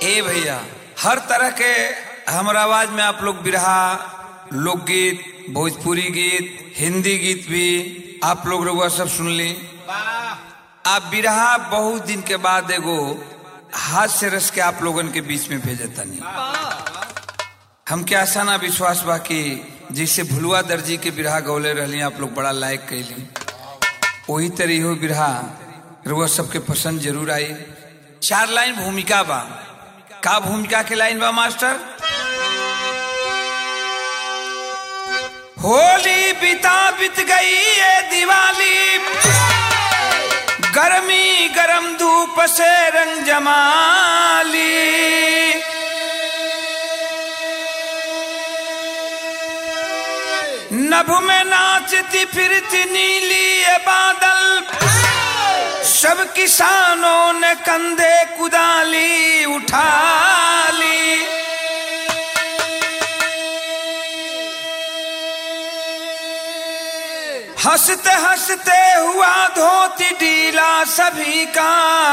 ए भैया हर तरह के हमारा आवाज में आप लोग बिरहा लोकगीत भोजपुरी गीत हिंदी गीत भी आप लोग रउआ सब सुन ली आप बिरहा बहुत दिन के बाद एगो हाथ से रस के आप लोगन के बीच में भेजतनी हमके आशा ना विश्वास बा कि जैसे भुलुआ दर्जी के बिरहा गौले रहली आप लोग बड़ा लायक कैली वही तरह हो बिरहा रुआ सबके पसंद जरूर आई चार लाइन भूमिका बा का भूमिका के लाइन बा मास्टर होली बिता बित गई ये दिवाली गर्मी गरम धूप से रंग जमाली नभ में नाचती फिरती नीली ये बादल सब किसानों ने कंधे कुदाली उठा ली हंसते हंसते हुआ धोती डीला सभी का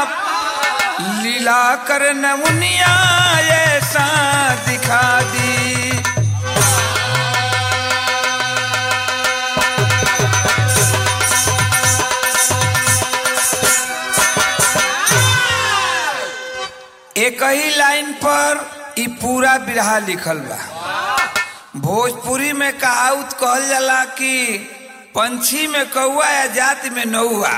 लीला कर नमुनिया ऐसा दिखा दी एक ही लाइन पर ई पूरा बिरहा लिखल बा भोजपुरी में कहावत कहल जाला कि पंछी में कौआ या जाति में नौआ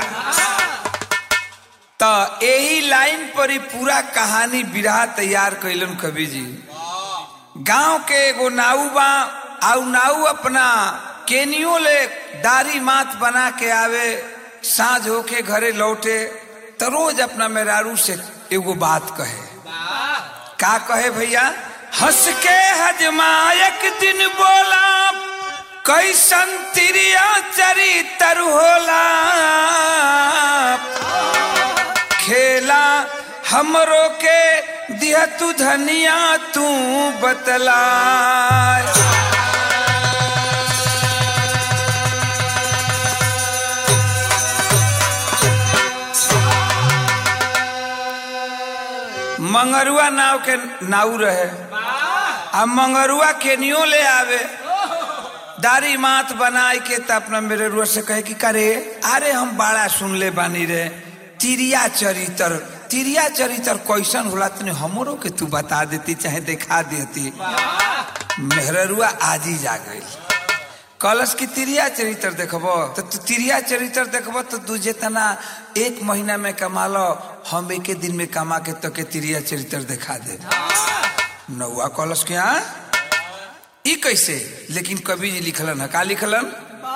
तो यही लाइन पर ही पूरा कहानी बिरहा तैयार कैलन कवि जी गांव के एगो नाऊ बा आउ नाऊ अपना केनियो ले दारी मात बना के आवे साँझ होके घरे लौटे तो रोज अपना मेहरारू से एगो बात कहे का कहे भैया हंस के हजमायक दिन बोला कैसन तिरिया चरितर होला खेला हमरो के दिया तू धनिया तू बतला मंगरुआ नाव के नाव रहे अब मंगरुआ केनियो ले आवे दारी मात बनाए के त अपना मेरे रुआ से कहे कि करे अरे हम बड़ा सुन ले बानी रे तिरिया चरित्र तिरिया चरित्र कैसन होला तने हमरो के तू बता देती चाहे दिखा देती मेहरुआ आज ही जा गई कलश की तिरिया चरित्र देखबो तो तू तिरिया चरित्र देखबो तो तू जितना एक महीना में कमा लो हम एक दिन में कमा के तो के तिरिया चरित्र दिखा दे नौआ कलश के यहाँ ई कैसे लेकिन कवि जी लिखलन है का लिखलन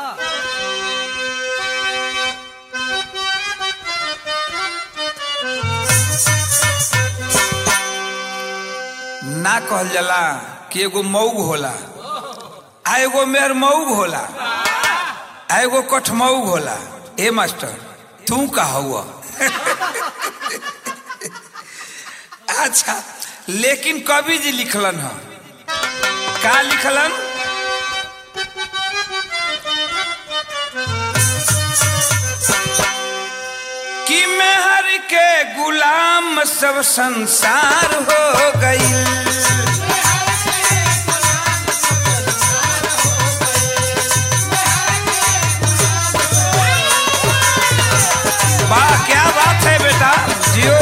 ना कहल जाला कि एगो मऊग होला आ एगो मेर मऊग होला आ एगो कठमऊग होला ए मास्टर तू का हुआ अच्छा लेकिन कवि जी लिखलन है का लिखलन कि मेहर के गुलाम सब संसार हो गई वाह क्या बात है बेटा जियो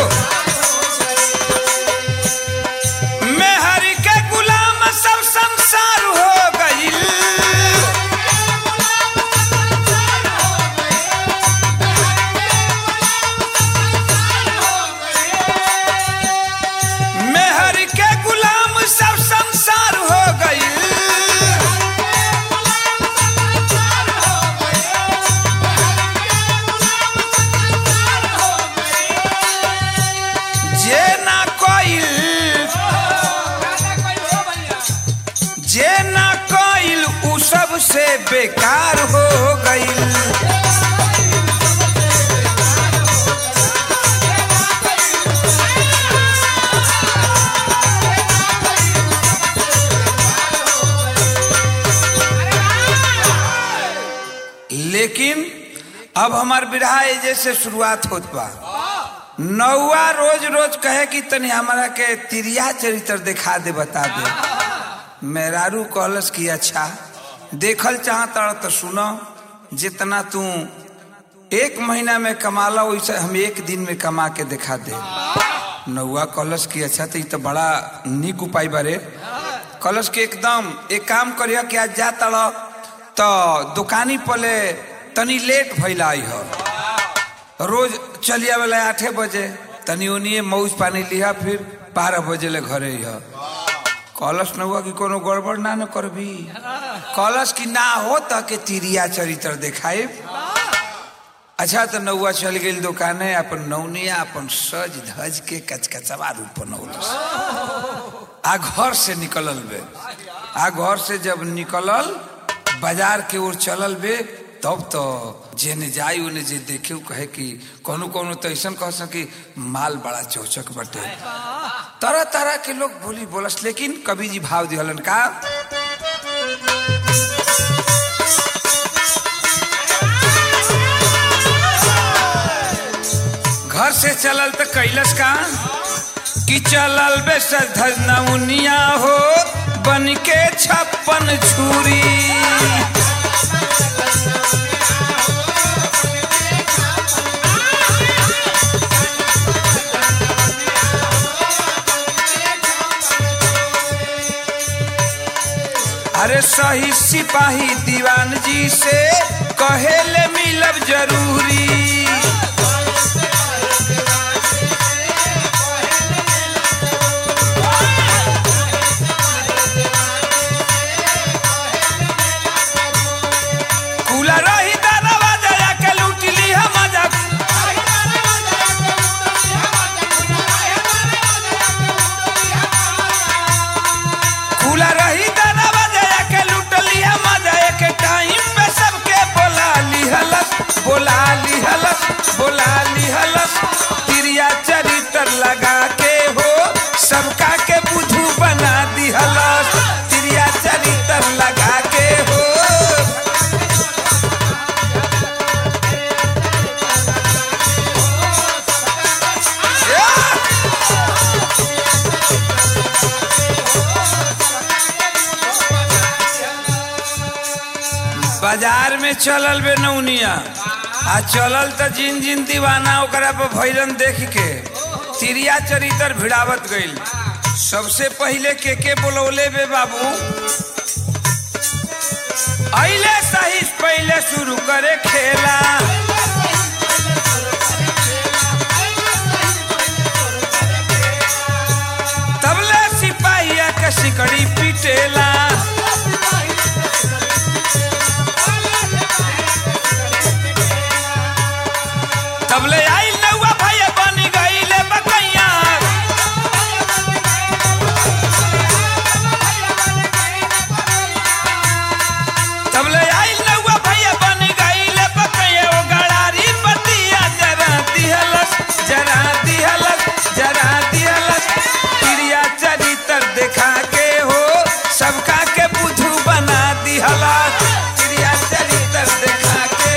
मेहर के गुलाम सब संसार हो गई मेहर के गुलाम सब संसार हो गई जे ना कोइल जे ना कोइल उ सब से बेकार हो गईल लेकिन अब हमार विरहा एजे से शुरुआत होत बा नौवा रोज रोज कहे कि तनी हमारा के तिरिया चरित्र दिखा दे बता दे मेहरारू कहलस कि अच्छा देखल चाहता तो सुनो जितना तू एक महीना में कमाला वैसे हम एक दिन में कमा के दिखा दे नौवा कलश की अच्छा तो, तो बड़ा निक उपाय बारे कलश के एकदम एक काम करिया कि आज जा तड़ तो दुकानी पले तनी लेट भैला हो रोज चलिया वाला आठे बजे तनी ओनिए मौज पानी लिया फिर बारह बजे ले घरे ह कलश न हुआ कि कोनो गड़बड़ ना न करबी कलश की ना हो त के तिरिया चरित्र दिखाए अच्छा तो नौआ चल गई दुकाने अपन नौनिया अपन सज धज के कचकचवा रूप बनौलस आ घर से निकलल बे आ घर से जब निकलल बाजार के ओर चलल बे तब तो जेने जाई उन्हें जे देखे कहे कि कोनो कोनो तो ऐसा कह सकी माल बड़ा चौचक बटे तरह तरह के लोग बोली बोलस लेकिन कवि जी भाव दिहलन का घर से चलल तो कैलस का कि चलल बे नौनिया हो बन के छप्पन छुरी अरे सही सिपाही दीवान जी से कहेले मिलब जरूरी कूला रही दानवा जया के लूट ली हम मजा खुला रही दानवा जया के लूट लिया मजा के टाइम पे सबके बोला ली हलस बोला ली हलस बोला ली हलस तिरिया चरित्र लगा के हो सबका के बुझू बना दी हलस तिरिया चरित्र लगा के हो बाजार में चलल बे नौनिया आ चलल त जिन जिन दीवाना ओकरा पर भैरन देख के तिरिया चरित्र भिड़ावत गईल सबसे पहले के के बोलौले बे बाबू अइले सही पहले शुरू करे खेला तबले सिपाहिया के सिकड़ी पिटेला तबले आई नौआ भैया बन गईले बकैया तबले आई नौआ भैया बन गईले बकैया ओ गड़ारी पतिया जरा दिहलस जरा दिहलस जरा दिहलस प्रिया चरित्र देखा के हो सबका के बुझू बना दिहलस प्रिया चरित्र देखा के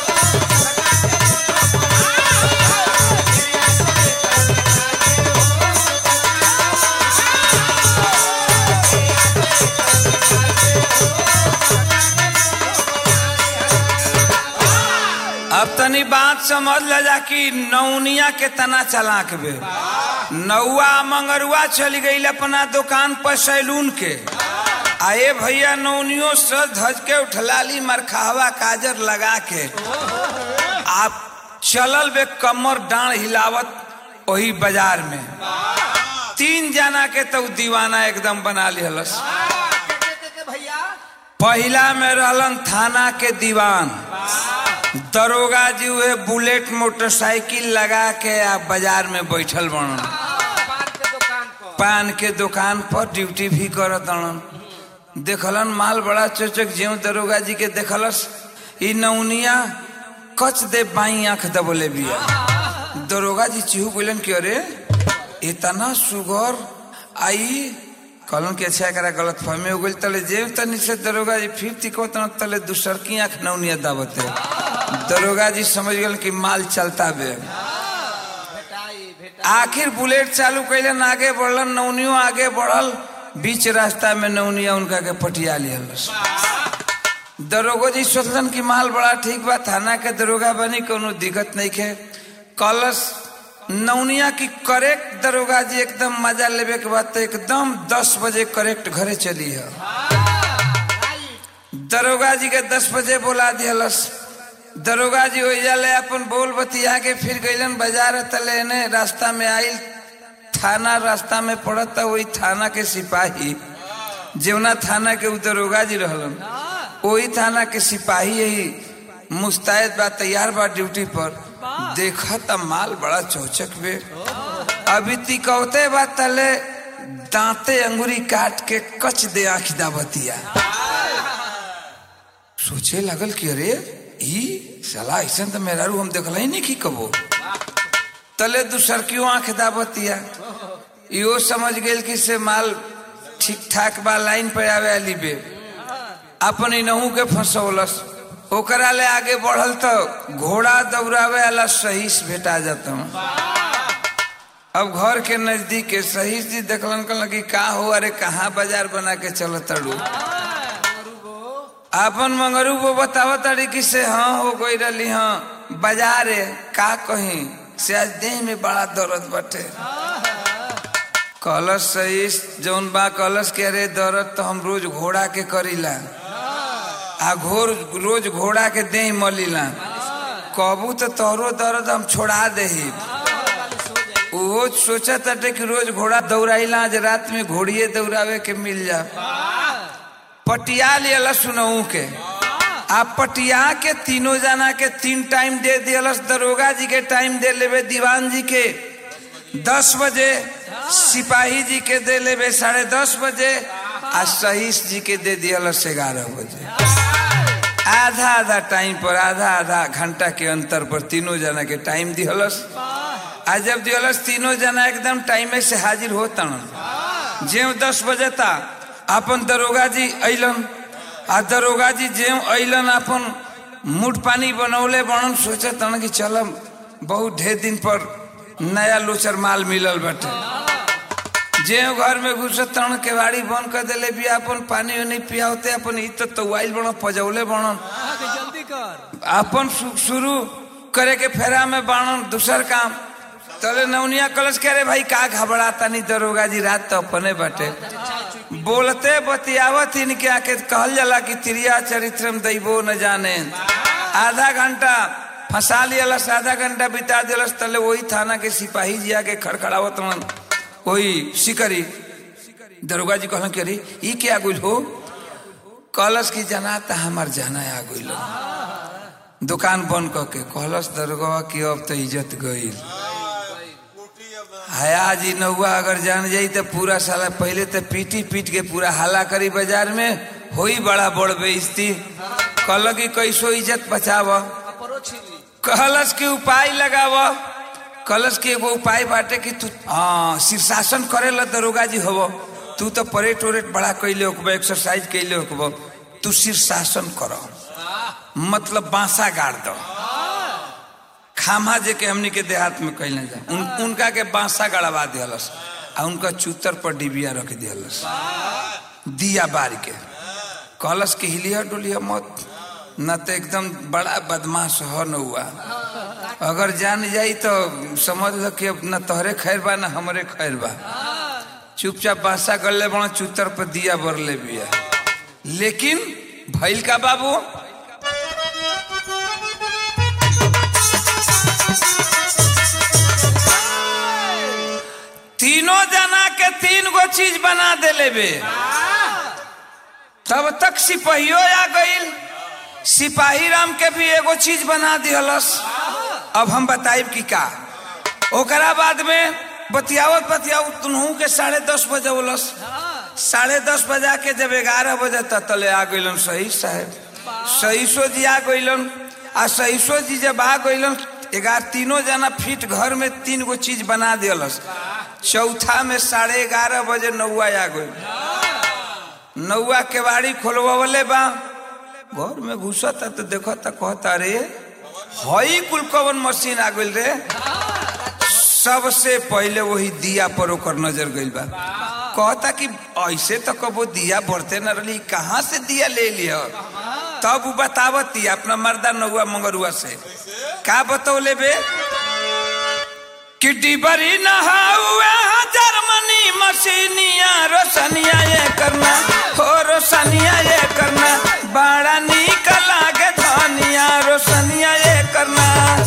अब तनी बात समझ ल जा कि नौनिया के तना चलाक बे नौआ मंगरुआ चली गई अपना दुकान पर सैलून के आए भैया नौनियो सज धज के उठलाली मरखावा काजर लगा के आप चलल बे कमर डांड हिलावत वही बाजार में तीन जना के तो दीवाना एकदम बना लिहलस भैया पहला में रहलन थाना के दीवान दरोगा जी हुए बुलेट मोटरसाइकिल लगा के आ बाजार में बैठल बनन पान के दुकान पर पान के दुकान पर ड्यूटी भी करत अड़न देखलन माल बड़ा चोचक ज्यों दरोगा जी के देखलस ई नौनिया कच दे बाई आंख दबोले बिया दरोगा जी चिहू बोलन कि अरे इतना सुगर आई कहलन कि अच्छा एकरा गलत फहमी हो गई तले जेब तनी से दरोगा जी फिफ्टी को तले दूसर की आंख नौनिया दावते दरोगा जी समझ गए कि माल चलता बे भेटाई आखिर बुलेट चालू कैलन आगे बढ़लन नौनियो आगे बढ़ल बीच रास्ता में नौनिया उनका के पटिया लियल दरोगो जी सोचलन कि माल बड़ा ठीक बा थाना के दरोगा बनी कोनो दिक्कत नहीं के कलश नौनिया की करेक्ट दरोगा जी एकदम मजा लेवे के बाद तो एकदम दस बजे करेक्ट घरे चली है दरोगा जी के दस बजे बोला दियलस दरोगा जी ओइजा ले अपन बोल बतिया के फिर गइलन बाजार तले ने रास्ता में आइल थाना रास्ता में पड़त वही थाना के सिपाही जेवना थाना के उ दरोगा जी रहलन वही थाना के सिपाही यही मुस्तैद बा तैयार बा ड्यूटी पर देखा त माल बड़ा चौचक बे अभी तिकौते बा तले दांते अंगुरी काट के कच दे आँख दावतिया सोचे लगल कि अरे ई साला ऐसा तो मेरा रू हम देखल ही नहीं की कबो तले दूसर क्यों आंख दाबतिया इहो समझ गेल कि से माल ठीक ठाक बा लाइन पे आवे आली बे अपन इनहू के फंसौलस ओकरा ले आगे बढ़ल तो घोड़ा दौड़ावे वाला सहीस भेटा जाता अब घर के नजदीक के सहीस जी देखलन कहलन कि का हो अरे कहाँ बाजार बना के चल तड़ू अपन मंगरू वो बतावा तारी कि से हाँ हो गई रही हाँ बाजार है का कहीं से आज देह में बड़ा दर्द बटे कलश सही जौन बा कलश के अरे दर्द तो हम रोज घोड़ा के करीला आ घोर रोज घोड़ा के देह मलीला कबू तो तोहरो दर्द हम छोड़ा दही वो सोचा ताटे कि रोज घोड़ा दौड़ाइला आज रात में घोड़िए दौड़ावे के मिल जा पटिया लियलस सुनऊ के आ पटिया के तीनों जना के तीन टाइम दे दियलस दरोगा जी के टाइम दे लेवे दीवान जी के दस बजे सिपाही जी के दे लेवे साढ़े दस बजे आ सहीस जी के दे दियलस ग्यारह बजे आधा आधा टाइम पर आधा आधा घंटा के अंतर पर तीनों जना के टाइम दिहलस आ जब दिहलस तीनों जना एकदम टाइमे से हाजिर होता जेव दस बजे था अपन दरोगा जी अलन आ दरोगा जी जेव अलन अपन मुठ पानी बनौले बनन सोचे तन कि चलम बहुत ढेर दिन पर नया लोचर माल मिलल बटे जेव घर में घुसत तन केवाड़ी बंद कर दिले भी अपन पानी उनी पियावते अपन इ तो तवाइल बन पजौले बनन जल्दी कर अपन शु- शुरू करे के फेरा में बाणन दूसर काम तले नौनिया कलश के अरे भाई का घबराता नहीं दरोगा जी रात तो अपने बटे बोलते बतियावत इनके आके कहल जाला कि त्रिया चरित्रम दैबो न जाने आधा घंटा फंसा लियलस आधा घंटा बिता दिलस तले वही थाना के सिपाही जी आके खड़खड़ावत रहन वही सिकरी दरोगा जी कहलन कि अरे ई क्या गुल हो कलश की जना त हमार जाना आ गइल दुकान बंद करके कहलस दरोगा की अब तो इज्जत गईल हया जी नौआ अगर जान जाई तो पूरा साला पहले तो पीटी पीट के पूरा हल्ला करी बाजार में होई बड़ा बड़ बेइज्जती कहल कि कैसो इज्जत बचाव कहलस के उपाय लगाव कहलस के एगो उपाय बाटे कि तू हाँ शीर्षासन करे ला दरोगा जी हव तू तो परेड उरेट बड़ा कैले होकब एक्सरसाइज कैले होकब तू शीर्षासन कर मतलब बांसा गाड़ दो खामा जे के हमनी के देहात में कैले जा उन, उनका के बांसा गड़वा दिहलस आ उनका चूतर पर डिबिया रख दिहलस दिया बार के कहलस के हिलिया डुलिया मत न तो एकदम बड़ा बदमाश हो न हुआ अगर जान जाई तो समझ लो कि अब न तोहरे खैर बा न हमरे खैर बा चुपचाप बांसा कर ले बड़ा चूतर पर दिया बर ले बिया लेकिन भैल का बाबू तीनों जना के तीन गो चीज बना दे लेबे तब तक सिपाहियो आ गईल सिपाही राम के भी एगो चीज बना दिहलस अब हम बताइब कि का ओकरा बाद में बतियावत बतियावत तुनहू के साढ़े दस बजे उलस साढ़े दस बजा के जब ग्यारह बजे तक तले आ गइलन सही साहेब सहीसो जी आ गइलन आ सहीसो जी जब आ गइलन ग्यारह तीनों जना फिट घर में तीन गो चीज बना दियलस चौथा में साढ़े ग्यारह बजे नौआ आ गई नौआ केवाड़ी खोलवले बा घर में घुसता तो देखता कहता रे हई कुल कवन मशीन आ गइल रे सबसे पहले वही दिया पर ओकर नजर गइल बा कहता कि ऐसे तो कबो दिया बढ़ते न रही कहाँ से दिया ले लिया तब उ बतावती अपना मर्दा नौआ मंगरुआ से का बतौले बे कि डिबरी नहाउए जर्मनी मशीनिया रोशनिया ये करना हो रोशनिया ये करना बड़ा निक लागे धनिया रोशनिया ये करना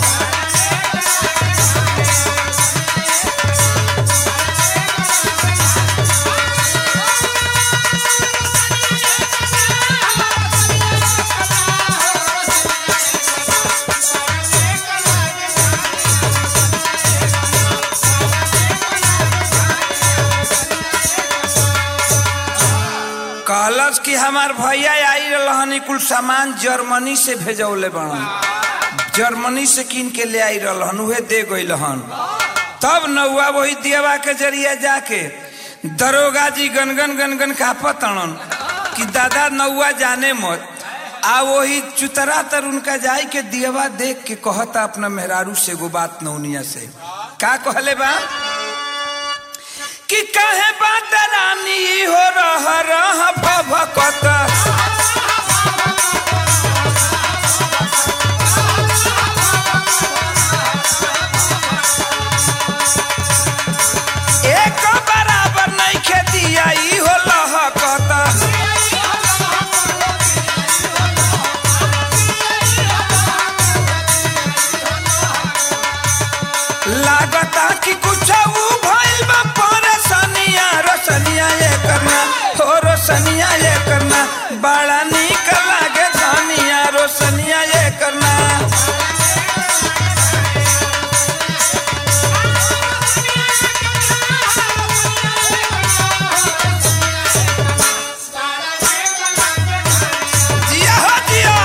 कहलस कि हमार भैया आई रहनी कुल सामान जर्मनी से भेजौले बड़न जर्मनी से किन के ले आई रहन उहे दे गई हन तब नौआ वही देवा के जरिया जाके दरोगा जी गनगन गनगन कापत तड़न कि दादा नौआ जाने मत आ वही चुतरा तर उनका जाई के दियवा देख के कहता अपना मेहरारू से एगो बात नौनिया से का कहले बा कि कहे बात रानी हो रह रह भभकत एक बराबर नहीं खेती आई हो लहकत लागता कि कुछ भइल बा परेशानिया रोशनिया ये करना हो रोशनिया ये करना बड़ा निक लागे धनिया रोशनिया ये करना जिया हो जिया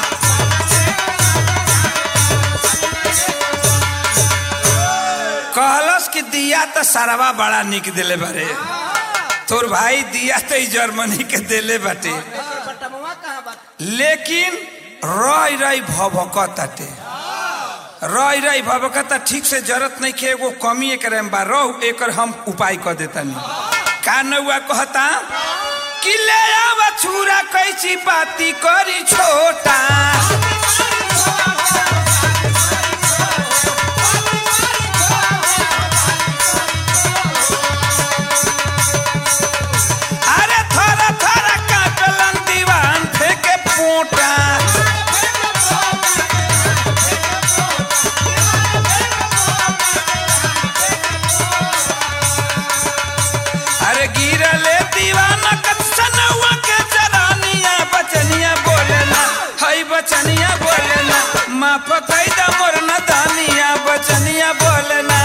कहलस कि दिया तो सारवा बड़ा निक दिले बारे तोर भाई दिया तो ई जर्मनी के दिले बाटे बटमवा कहाँ बा लेकिन रई रई भभकताटे रई रई भभकता ठीक से जरूरत नहीं के एगो कमी एकरे में बा रह एकर हम उपाय कर देतानी का नौआ कहता कि ले आवा छुरा कैची बाती करी छोटा अरे थोड़ा थोड़ा काटलन दीवान फेंके पोटा अरे गिरले दीवाना कत्सनवा के चरानिया बचनिया बोलेला हई बचनिया बोलेला माफ कैदा मोर न दानिया बचनिया बोलेला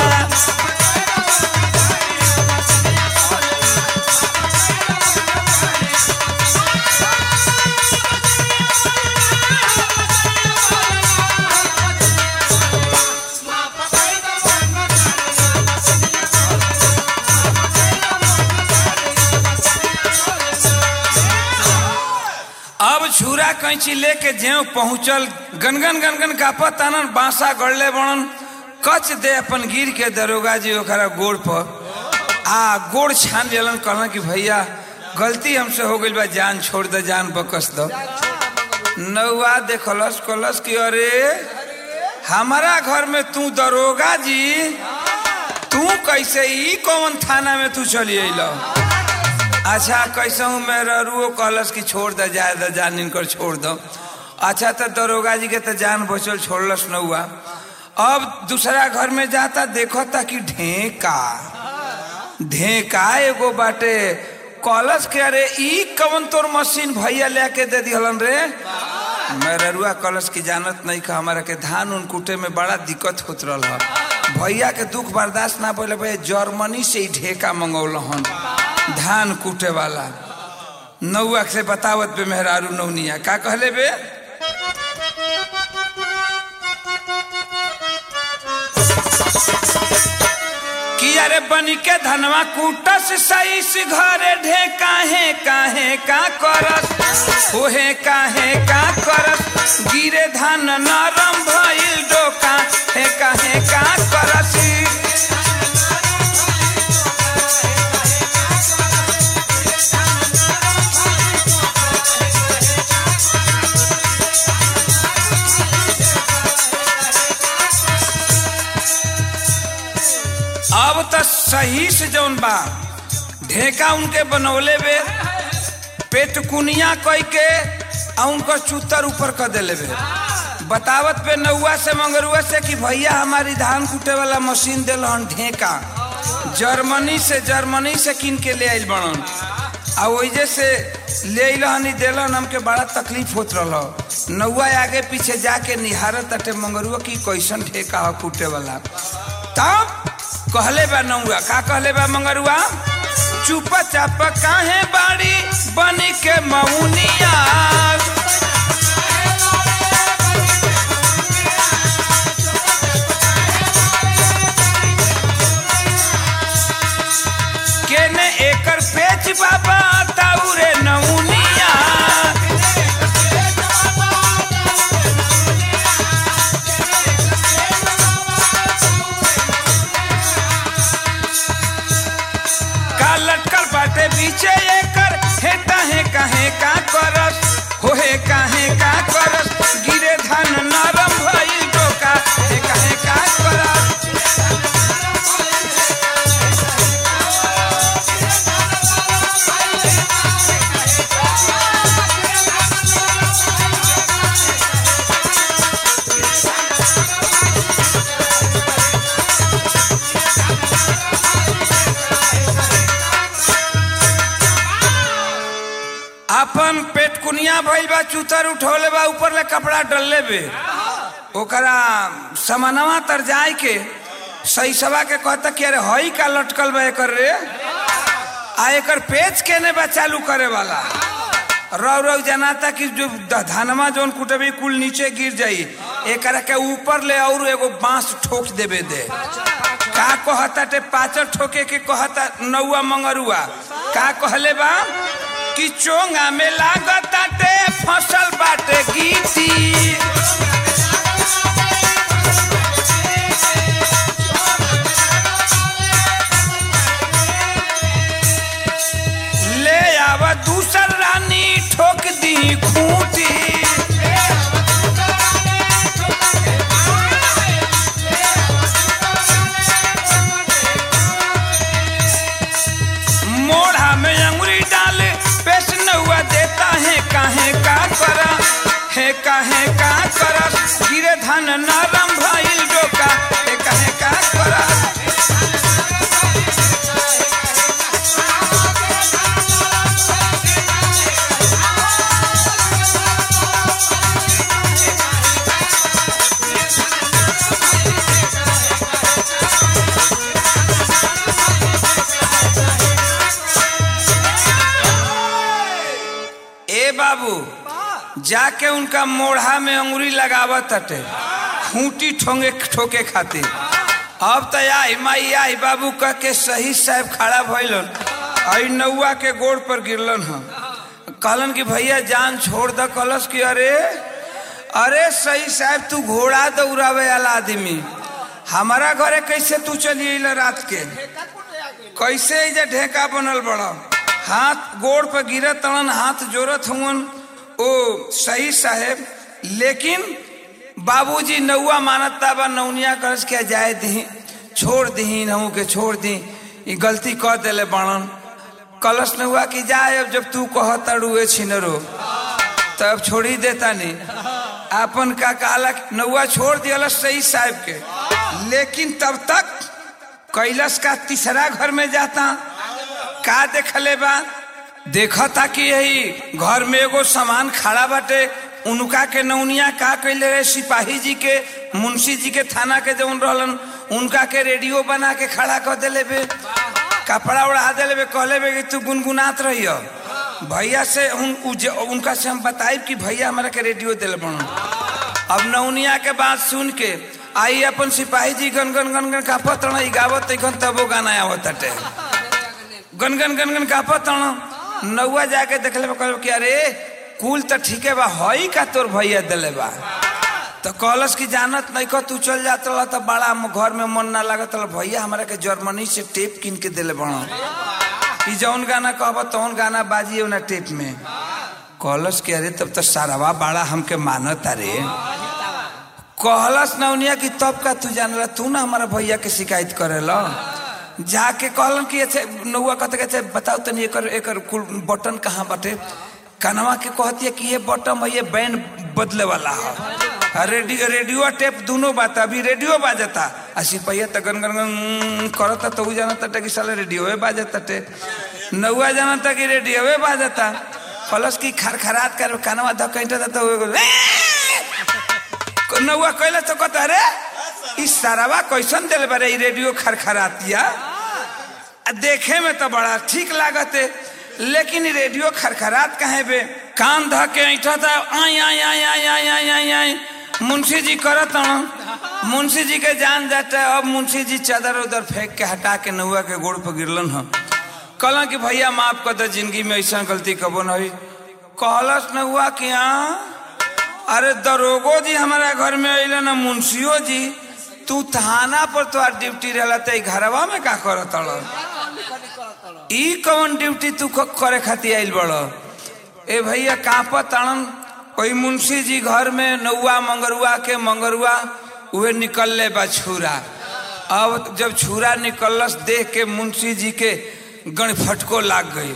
अब छुरा कैंची लेके ज्यो पहुंचल गनगन गनगन कापत आनन बांसा गड़ले बनन कच दे अपन गिर के दरोगा जी ओकरा गोड़ पर आ गोड़ छान लेलन कहलन कि भैया गलती हमसे हो गई बा जान छोड़ दे जान बकस दो नौआ देखलस कहलस कि अरे हमारा घर में तू दरोगा जी तू कैसे ई कौन थाना में तू चली अइल अच्छा कैसे हूँ मैं रुओ कहलस कि छोड़ दे जाए दे जान इनकर छोड़ दो अच्छा तो दरोगा जी के तो जान बचल छोड़लस न हुआ अब दूसरा घर में जाता देखो ता कि ढेका ढेका एगो बाटे कहलस के अरे ई कवन तोर मशीन भैया लेके दे दिहलन रे मेरुआ कलश की जानत नहीं का हमारा के धान उन कूटे में बड़ा दिक्कत होत रहा भैया के दुख बर्दाश्त ना पड़े भैया जर्मनी से ही ढेका मंगौल हन धान कूटे वाला नौआ से बतावत बे मेहरारू नौनिया का कहले बे कि अरे बनी के धनवा कूटस सही से घरे ढे काहे काहे का करस ओहे काहे का करस गिरे धान नरम भइल डोका हे काहे का करस सही से जौन बा ढेका उनके बनौले बे पेट कुनिया कई के आ उनको चूतर ऊपर कर देले बे बतावत पे नौआ से मंगरुआ से कि भैया हमारी धान कूटे वाला मशीन दिल हन ढेका जर्मनी से जर्मनी से किन के ले आइल बनन आ वही से ले अइलहन दिलन हमके बड़ा तकलीफ होत रह नौआ आगे पीछे जाके निहारत तटे मंगरुआ की कैसन ठेका ह कूटे वाला तब कहले बा नौआ का कहले बा मंगरुआ चुप चाप काहे बाड़ी बनी के मौनिया केने एकर पेच बाबा ताउरे नौनिया का लटकल बाटे बीचे एकर हे काहे काहे का करस हो हे काहे का करस गिरे धान नरम भइल डोका हे काहे का करस अपन पेट कुनिया भइल बा चूतर उठौले बा ऊपर ले कपड़ा डलले बे ओकरा समानवा तर जाए के सही सभा के कहता कि अरे हई का लटकल बा एकर रे आ एकर पेच केने बा चालू करे वाला रौ रौ जनाता कि जो ध- धानमा जोन कुटबी कुल नीचे गिर जाई एकरा के ऊपर ले और एगो बांस ठोक देबे दे का कहता टे पाचर ठोके के कहता नौआ मंगरुआ का कहले बा कि चोंगा में लागता टे फसल बाटे गीती ले आव दूसर रानी ठोक दी खूंटी मोढ़ा में अंगुरी डाले पेश नौआ देता है काहे का करा है काहे का करा गिरे धान नरम भइल डोका है काहे का करा ए बाबू जाके उनका मोढ़ा में अंगुरी लगावत हटे खूंटी ठोंगे ठोके खातिर अब तो आई माई आई बाबू कह के सही साहब खड़ा भइलन आई नौआ के गोड़ पर गिरलन हम कहलन कि भैया जान छोड़ द कलस कि अरे अरे सही साहब तू घोड़ा दौड़ावे वाला आदमी हमारा घरे कैसे तू चली अइला रात के कैसे एजा ढेका बनल बड़ा हाथ गोड़ पर गिरत तड़न हाथ जोरत हुवन ओ सही साहेब लेकिन बाबूजी नौआ मानता बा नौनिया करस के जाए दी छोड़ दी नहू के छोड़ दी ई गलती कर देले बाणन कलश नौआ की जाए अब जब तू कह तड़ुए छिनरो तब छोड़ी देता नहीं अपन का काला नौआ छोड़ दिया सही साहब के लेकिन तब तक कैलाश का तीसरा घर में जाता का देखले बा देखा था कि यही घर में एगो सामान खड़ा बाटे उनका के नौनिया का कैले रहे सिपाही जी के मुंशी जी के थाना के जौन रहलन उनका के रेडियो बना के खड़ा कर देले बे कपड़ा उड़ा देले बे कहले बे कि तू गुनगुनात रहियो भैया से उन, उज, उनका से हम बताइब कि भैया हमारा के रेडियो दिल बनो अब नौनिया के बात सुन के आई अपन सिपाही जी गन गन गन गन कापत रह गावत तैखन तबो गाना आवत अटे गन गन गन गन कापत रह नौआ जाके देखले बा कहले कि अरे कुल तो ठीके बा हई का तोर भैया दिले बा तो कहलस कि जानत नहीं को तू चल जात रहा तो बड़ा म- घर में मन ना लागत रहा भैया हमारा के जर्मनी से टेप किन के दिले बड़ा कि जौन गाना कहब तौन गाना बाजी ना टेप में कहलस कि अरे तब तो सारावा बड़ा हमके मानत अरे कहलस नौनिया कि तब का तू जान तू ना हमारा भैया के शिकायत करेला जाके कहलन कि अच्छा नौआ कहते कि अच्छा बताओ तनी एकर एकर कुल बटन कहाँ बाटे कनवा के कहती है कि ये बटन है ये बैंड बदले वाला है आ रेडियो रेडियो टेप दोनों बात अभी रेडियो बाजता आ सिपहिया त गन गन गन करता तो उ जानता कि साले रेडियो बाजता टे नौआ जानता कि रेडियो बाजता प्लस की खरखरात कर कनवा धकैंटा तो एगो नौआ कहले तो कहता अरे ई सारावा कैसन दिल बारे ई रेडियो खरखरातिया आ देखे में तो बड़ा ठीक लागत है लेकिन ई रेडियो खरखरात कहे बे कान ध के ऐठा था आई आई आई आई आई आई आई आई मुंशी जी करत हन मुंशी जी के जान जाता है अब मुंशी जी चादर उधर फेंक के हटा के नौआ के गोड़ पर गिरलन ह कहलन कि भैया माफ कर दे जिंदगी में ऐसा गलती कबो न हुई कहलस नौआ कि हाँ अरे दरोगो जी हमारा घर में अल ना मुंशियो जी तू थाना पर तो ड्यूटी रहला तो घरवा में का करत ई कौन ड्यूटी तू क- करे खातिर आइल बड़ ए भैया कांपत ताड़न कोई मुंशी जी घर में नौआ मंगरुआ के मंगरुआ उहे निकलले बा छुरा अब जब छुरा निकलस देख के मुंशी जी के गण फटको लाग गई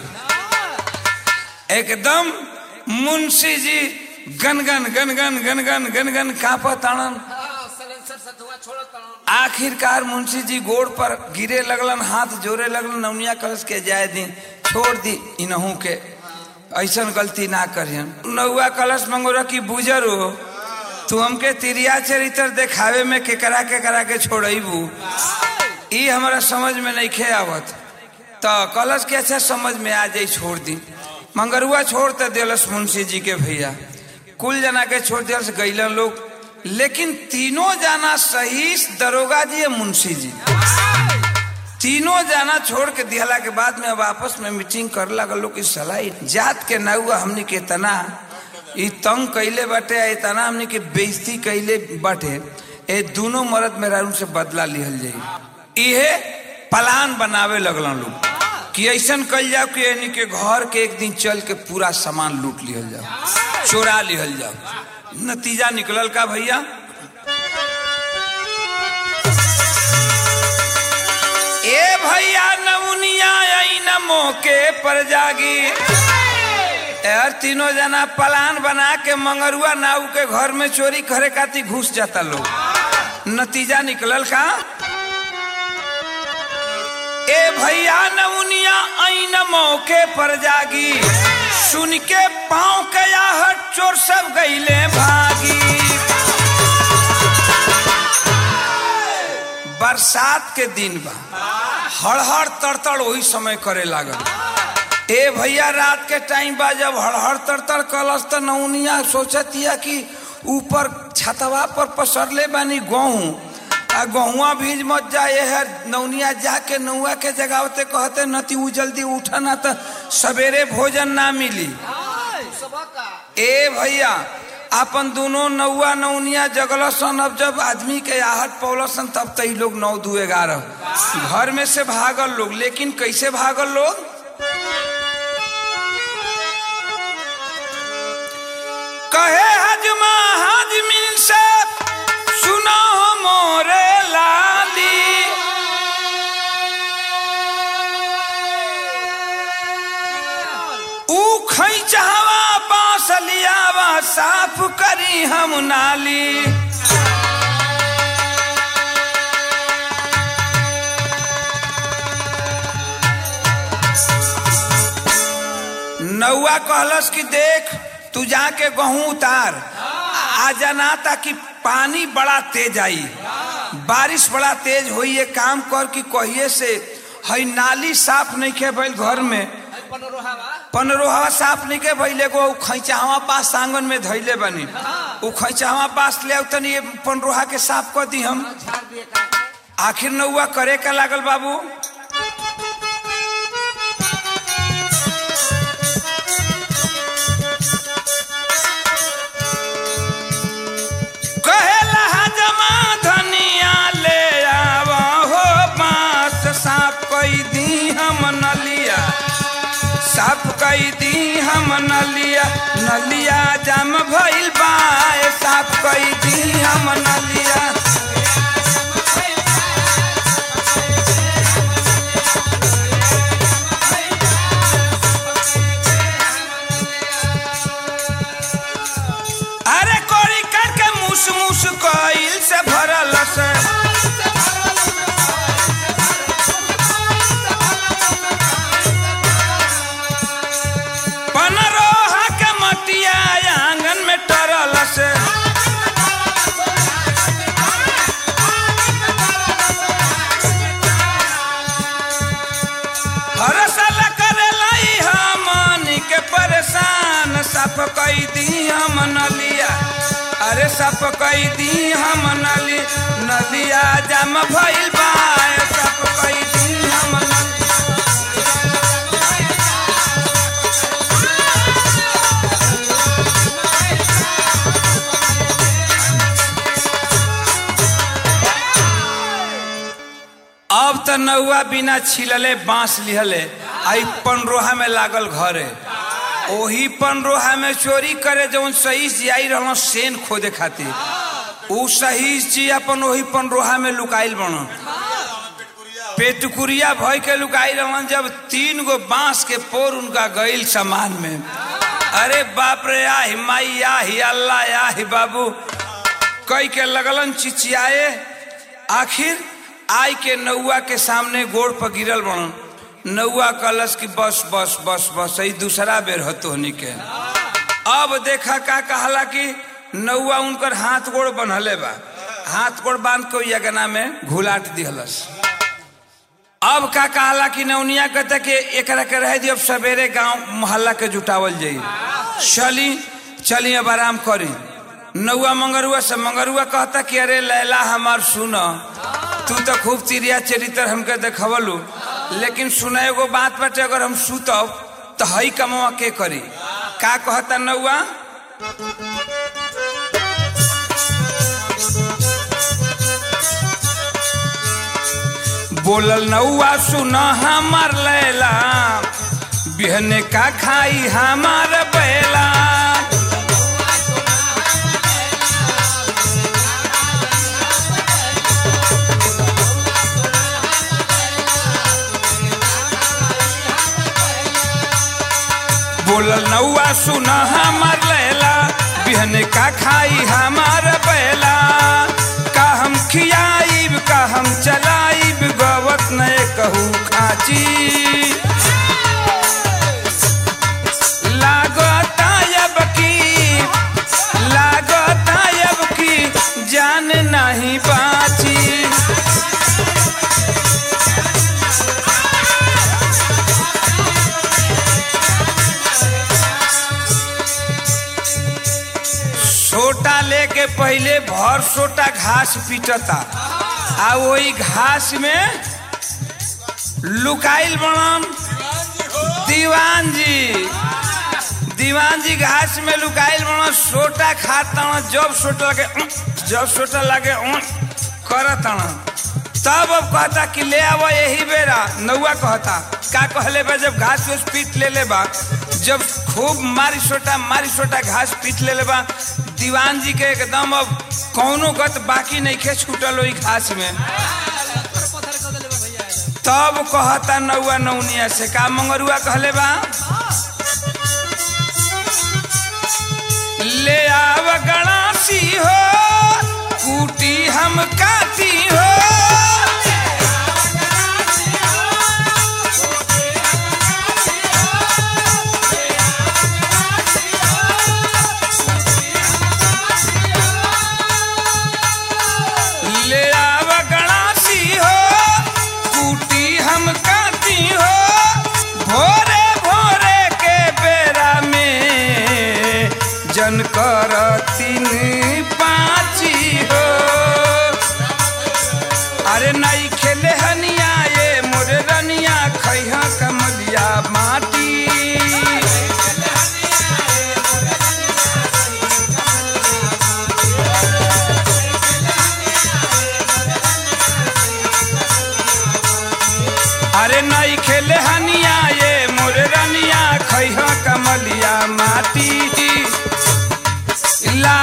एकदम मुंशी जी गनगन गनगन गनगन गनगन कांपत ताड़न सलेंसर से धुआं छोड़त हूँ आखिरकार मुंशी जी गोड़ पर गिरे लगलन हाथ जोड़े लगलन नौनिया कलश के जाए दी छोड़ दी इनहू के ऐसन गलती ना करियन नौआ कलश मंगोरा की बुजर हो तू हमके तिरिया चरित्र देखावे में केकरा केकरा के छोड़बू ई हमारा समझ में नहीं खे आवत तो कलश के अच्छा समझ में आ जाई छोड़ दी मंगरुआ छोड़ तो दिलस मुंशी जी के भैया कुल जना के छोड़ दिलस गैलन लोग लेकिन तीनों जाना सही दरोगा जी है मुंशी जी तीनों जाना छोड़ के दिहला के बाद में अब आपस में मीटिंग कर लगल लोग इस सलाह जात के ना हुआ हमने के तना ई तंग कैले बाटे आ तना हमने के बेइज्जती कैले बाटे ए दोनों मर्द मेरा से बदला लिहल जाई इहे प्लान बनावे लगलन लोग कि ऐसन कल जाओ कि यानी के घर के एक दिन चल के पूरा सामान लूट लिहल जाओ चोरा लिहल जाओ नतीजा निकलल का भैया ए भैया नमुनिया आई न मौके पर जागी यार तीनों जना प्लान बना के मंगरुआ नाऊ के घर में चोरी करे खातिर घुस जाता लोग नतीजा निकलल का ए भैया नमुनिया आई न मौके पर जागी सुन के पाँव के आहट चोर सब गईले भागी बरसात के दिन बा हड़हड़ तड़तड़ वही समय करे लागल ए भैया रात के टाइम बा जब हड़हड़ तड़तड़ कलस त नौनिया सोचतिया कि ऊपर छतवा पर पसरले बानी गेहूं आ गहुआ भीज मत जाए है नौनिया जाके नौआ के जगावते कहते नती उ जल्दी उठा ना त सवेरे भोजन ना मिली सुबह का ए भैया अपन दोनों नौआ नौनिया जगलसन अब जब आदमी के आहट पौलसन तब तई लोग नौ दू ग्यारह घर में से भागल लोग लेकिन कैसे भागल लोग कहे हजमा हजमिन से सुनो मोरे लाली ऊ खैचहवा बांस लियावा साफ करी हम नाली नौआ कहलस कि देख तू जाके गहूं उतार आ जाना ताकि पानी बड़ा तेज आई बारिश बड़ा तेज होई ये काम कर कि कहिए से हई नाली साफ नहीं खे भइल घर में पनरोहावा पनरोहवा साफ नहीं के भइले गो खैचावा पास आंगन में धैले बनी उ खैचावा पास ले तनी ये पनरोहा के साफ कर दी हम झाड़ दिए का आखिर नौआ करे का लागल बाबू कहेला हजमा धनिया ले आवा हो बांस साफ कई दी हम नलिया साफ कई दी हम नलिया नलिया जम भइल बाए साफ कई दी हम नलिया से पनरोहा के मटिया आंगन में टरल से हर साल करेला ई हमनी के परेशान सफ कई दी हम नलिया अरे सफ कई दी हम नली नदिया जम भइल बा सफ कई दी हम नलिया अब त नौआ बिना छिलले बांस लिहले आई पनरोहा में लागल घरे ओही पनरोहा में चोरी करे जौन सही से आई रहल सेन खोदे खातिर उ सही जी अपन ओही पनरोहा में लुकाइल बन पेटकुरिया भय के लुकाई रहन जब तीन गो बांस के पोर उनका गईल सामान में अरे बाप रे आही माई आही अल्लाह आही बाबू कई के लगलन चिचियाए आखिर आई के नौआ के सामने गोड़ पर गिरल बनन नौआ कलश की बस बस बस बस यही दूसरा बेर हतोहनी के अब देखा का कहला कि नौआ उनकर हाथ गोड़ बनहले बा हाथ गोड़ बांध के यगना में घुलाट दिहलस अब का कहला कि नौनिया कहता कि एकरा के रह दी अब सवेरे गांव मोहल्ला के जुटावल जाई चली चली अब आराम करी नौआ मंगरुआ से मंगरुआ कहता कि अरे लैला हमार सुन तू तो खूब तिरिया चरित्र हमके देखवलू लेकिन सुना एगो बात बाटे अगर हम सुतब तो हई कमवा के करी का कहता नौआ बोलल नौआ सुन हमार लैला बिहने का खाई हमार बैला बोलल नौआ सुन हमार लैला बिहने का खाई हमार बैला का हम खियाइब का हम चलाइब गवत नए कहू खाची लागता अब की लागता अब की जान नहीं बाची सोटा लेके पहले भर सोटा घास पीटता आ वही घास में लुकाइल बनम दीवान जी दीवान जी घास में लुकाइल बनम सोटा खाता जब सोटा लगे उं, जब सोटा लगे उं, करत हन। तब अब कहता कि ले आवा यही बेरा नौआ कहता का कहले बा जब घास उस पीट ले ले बा जब खूब मारी सोटा मारी सोटा घास पीट ले ले बा दीवान जी के एकदम अब कौनो गत बाकी नहीं खे छूटल ओई घास में तब कहता नौआ नौनिया से का मंगरुआ कहले बा ले आव गणासी हो कूटी हम काटी हो ले आव गणासी हो कूटी हम काटी हो भोरे भोरे के बेरा में जन कर तीन पाची हो अरे नहीं खेले हनिया ये मोरे रनिया खैहा कमलिया माटी अरे नहीं खेले हनिया ये मोरे रनिया खैहा कमलिया माटी ला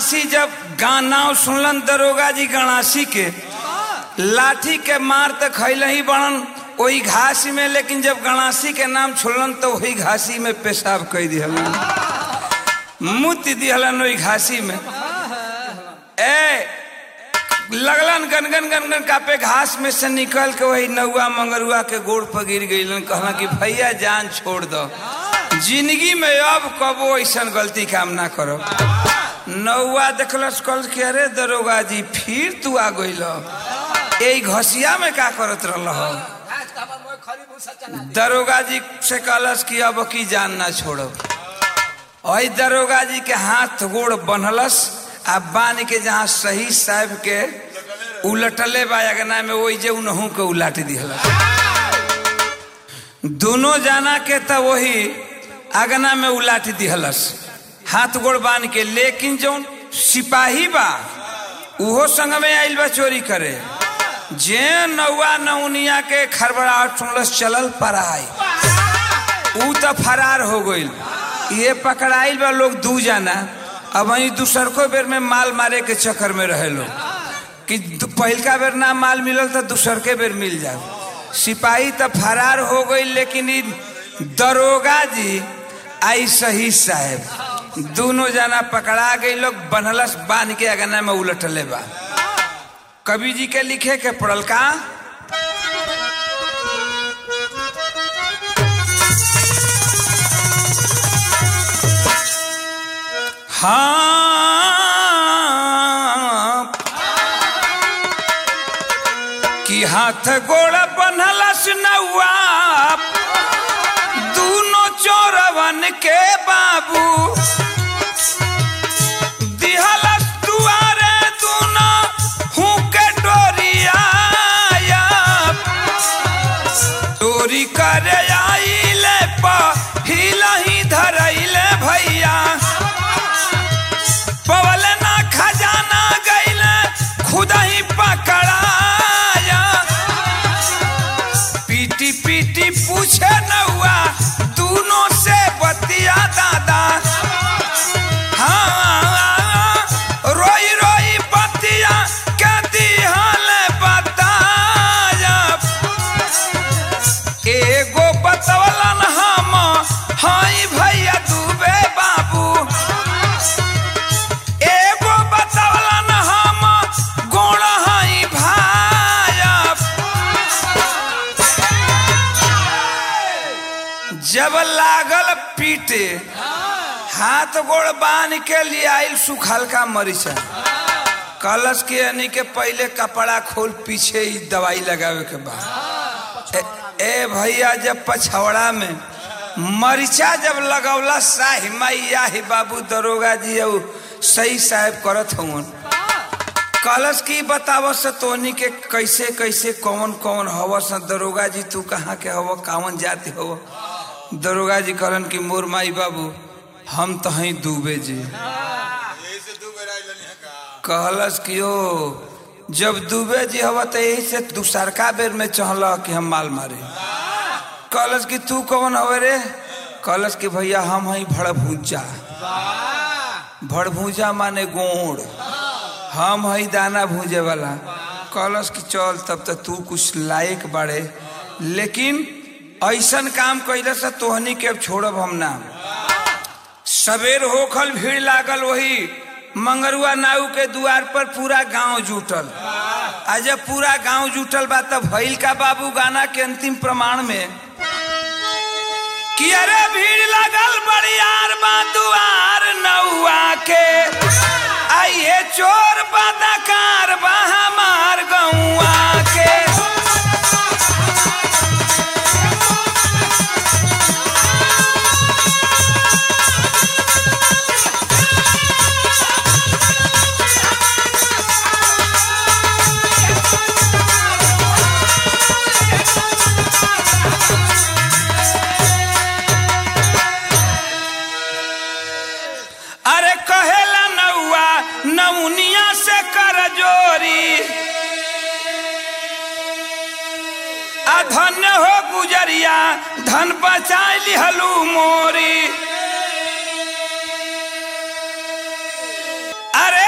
गणासी जब गाना सुनलन दरोगा जी गणासी के लाठी के मार तो खैल ही बड़न वही घासी में लेकिन जब गणासी के नाम छोड़लन तो वही घासी में पेशाब कह दिहलन मुत दिहलन वही घासी में ए लगलन गनगन गनगन कापे घास में से निकल के वही नौआ मंगरुआ के गोड़ पर गिर गईलन कहला कि भैया जान छोड़ दो जिंदगी में अब कबो ऐसा गलती काम ना करो नौआ देखलस कल के अरे दरोगा जी फिर तू आ गइल ए घसिया में का करत रहल हो आज का हमर मोय खरी भूसा चला दे दरोगा जी से कहलस कि अब की जान ना छोड़ो वही दरोगा जी के हाथ गोड़ बनलस आ बांध के जहाँ सही साहब के उलटले बा अगना में वही जे उनहू के उलाट दिहलस दोनों जाना के त वही अगना में उलाट दिहलस हाथ गोड़ बांध के लेकिन जौन सिपाही बा उहो संग में आइल बा चोरी करे जे नौआ नौनिया के खरबड़ाहट सुनलस चलल पराई ऊ तो फरार हो गईल ये पकड़ाइल बा लोग दू जाना अब वही दूसरको बेर में माल मारे के चक्कर में रहे लोग कि दु- पहिलका बेर ना माल मिलल तो दूसर के बेर मिल जाए सिपाही तो फरार हो गई लेकिन इ दरोगा जी आई सही साहब दोनों जना पकड़ा गई लोग बनलस बांध के अगना में उलटले बा कवि जी के लिखे के पड़ल का हाँ कि हाथ गोड़ बनलस नौआ दोनों चोरवन के बाबू दिहलस दुआरे दोनों हुके डोरिया चोरी करे आइले पहिला ही धरैले भैया पवल ना खजाना गैले खुद ही पकड़ाया पीटी पीटी पूछे नौआ दोनों से बतिया दादा हाँ रोई रोई बतिया के दिहल बताया एगो बतवलन हम हाई भैया दुबे बाबू एगो बतवलन हम गोड़ हाई भाया जब लागल पीटे हाथ गोड़ बांध के लिए आइल सुखल का मरीचा कलश के यानी के पहले कपड़ा खोल पीछे ही दवाई लगावे के बाद ए, ए भैया जब पछौड़ा में मरीचा जब लगौला साही मैया ही बाबू दरोगा जी औ सही साहब करत हवन कलश की बताव से तोनी के कैसे कैसे कौन कौन हव स दरोगा जी तू कहाँ के हव कावन जाति हव दरोगा जी कहलन कि मोर माई बाबू हम तो ही डूबे जी कहलस कि ओ जब डूबे जी हव तो यही से दूसरका बेर में चहल कि हम माल मारे कहलस कि तू कौन हवे रे कहलस कि भैया हम हई भड़भूजा भड़भूजा माने गोड़ हम हई दाना भूजे वाला कहलस कि चल तब तो तू कुछ लायक बाड़े लेकिन ऐसन काम कैले से तोहनी के अब छोड़ब हम ना सवेर होखल भीड़ लागल वही मंगरुआ नाऊ के द्वार पर पूरा गांव जुटल आ जब पूरा गांव जुटल बा तब भइल का बाबू गाना के अंतिम प्रमाण में कि अरे भीड़ लगल बड़ियार बा दुआर नौआ के आइए चोर बदकार बा हमार गौआ के अरे कहेला नौआ नौनिया से कर जोरी आ धन्य हो गुजरिया धन बचाई लिहलू मोरी अरे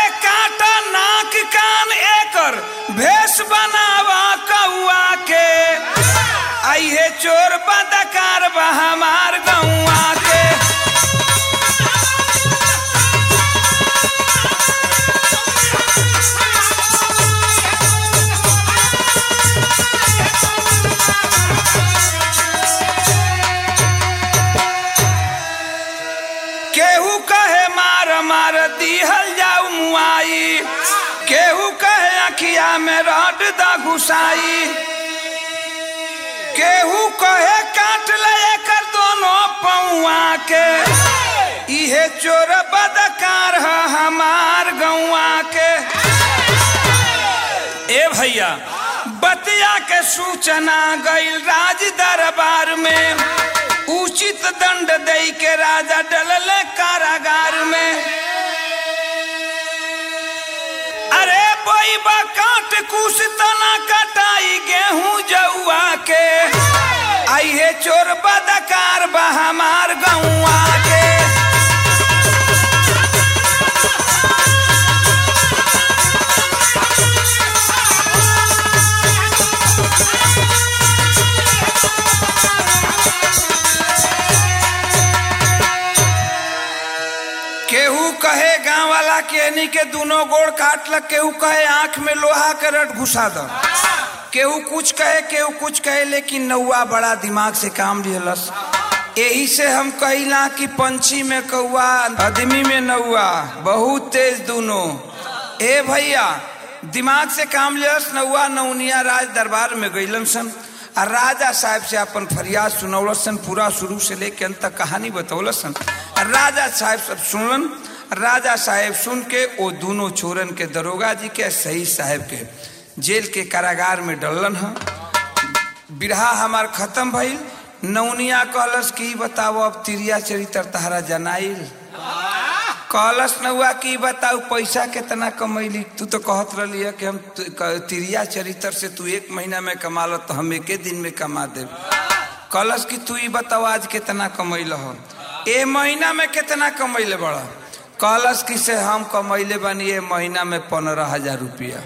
कान एकर भेष बनावा कौआ के आई है चोर बदकार बा हमार गौआ के केहू कहे मार मार दिहल जाऊ मुआई केहू कहे अखिया में रट द घुसाई केहू कहे काट ले एकर दोनों पौआ के इहे चोर बदकार ह हमार गौआ के ए भैया बतिया के सूचना गईल राज दरबार में उचित दंड दई के राजा डलल कारागार में अरे बोईबा काट कुछ तना कटाई गेहूं जौआ के आई है चोर बदकार बा हमार गौआ के केहू कहे गांव वाला के यानी के दोनों गोड़ काट लग केहू कहे आंख में लोहा के रट घुसा दो केहू कुछ कहे केहू कुछ कहे लेकिन नौआ बड़ा दिमाग से काम लिहलस यही से हम कहिला कि पंछी में कौआ आदमी में नौआ बहुत तेज दोनों ए भैया दिमाग से काम लिहलस नौआ नौनिया राज दरबार में गईलन सन आ राजा साहब से अपन फरियाद सुनौलसन पूरा शुरू से लेके अंत तक कहानी बतौलसन आ राजा साहब सब सुनलन राजा साहब सुन के वो दोनों चोरन के दरोगा जी के सही साहब के जेल के कारागार में डलन ह बिरहा हमार खत्म भइल नौनिया कहलस कि बताओ अब तिरिया चरित्र तहरा जनाइल कहलस नौआ की बताऊ पैसा कितना कमैली तू तो कहत रही है कि हम तु- क- तिरिया चरित्र से तू एक महीना में कमा लो तो हम एके दिन में कमा दे कहलस कि तू ही बताओ आज कितना कमैल हो ए महीना में कितना कमैले बड़ा कहलस कि से हम कमैले बानी ए महीना में पंद्रह हजार रुपया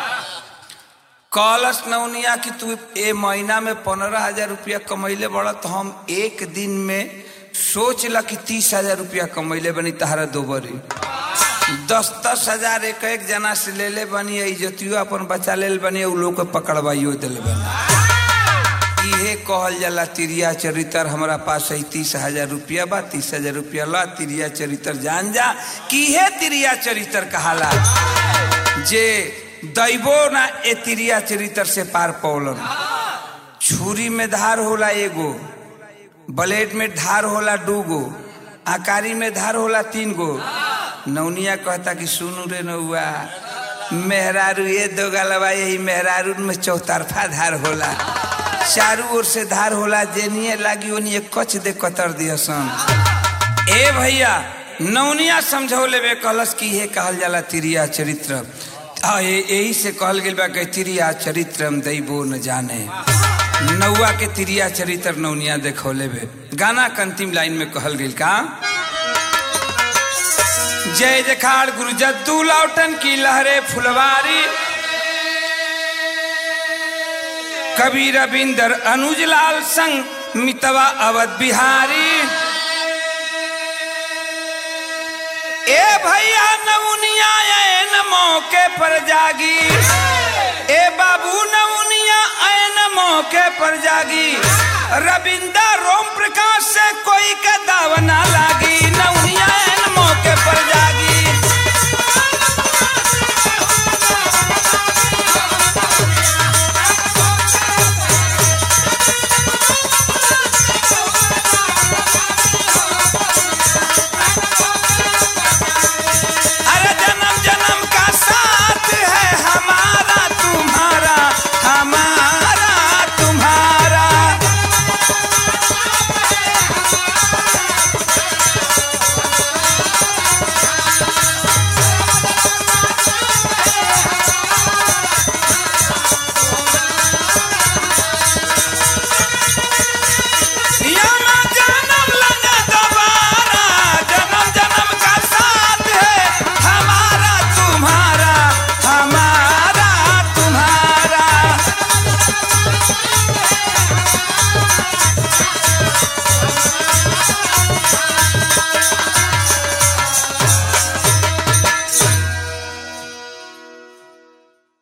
कहलस नौनिया कि तू ए महीना में पंद्रह हजार रुपया कमैले बड़ा तो हम एक दिन में सोच ला कि तीस हजार रुपया कमैले बनी तहारा दो बरी दस दस हजार एक एक जना से ले ले बनी इज्जतियो अपन बचा ले बनी उ लोग के पकड़वाइयो दिल बनी इहे कहल जाला तिरिया चरित्र हमारा पास है तीस हजार रुपया बा तीस हजार रुपया ला तिरिया चरित्र जान जा कि इहे तिरिया चरित्र कहाला जे दैबो ना ए तिरिया चरित्र से पार पौलन छुरी में धार होला एगो ब्लेड में धार होला दूगो आकारी में धार होला तीन गो नौनिया कहता कि सुनू रे नौआ मेहरारू ये दो गलवा यही मेहरारू में चौतरफा धार होला चारू ओर से धार होला जेनिए लागी ओनिए कच दे कतर दियसन ए भैया नौनिया समझौले बे कहलस कि ये कहल जाला तिरिया चरित्र आ, ए- यही से कहल गेल बा कि तिरिया चरित्र दैबो न जाने नौआ के तिरिया चरित्र नौनिया देखौले बे गाना के अंतिम लाइन में कहल गेल का जय जखाड़ गुरु जद्दू लौटन की लहरे फुलवारी कबीर रविंदर अनुज लाल संग मितवा अवध बिहारी ए भैया नवनिया ऐन मौके पर जागी ए बाबू नवनिया ऐन मौके पर जागी रविंदर रोम प्रकाश से कोई का दावा ना लागी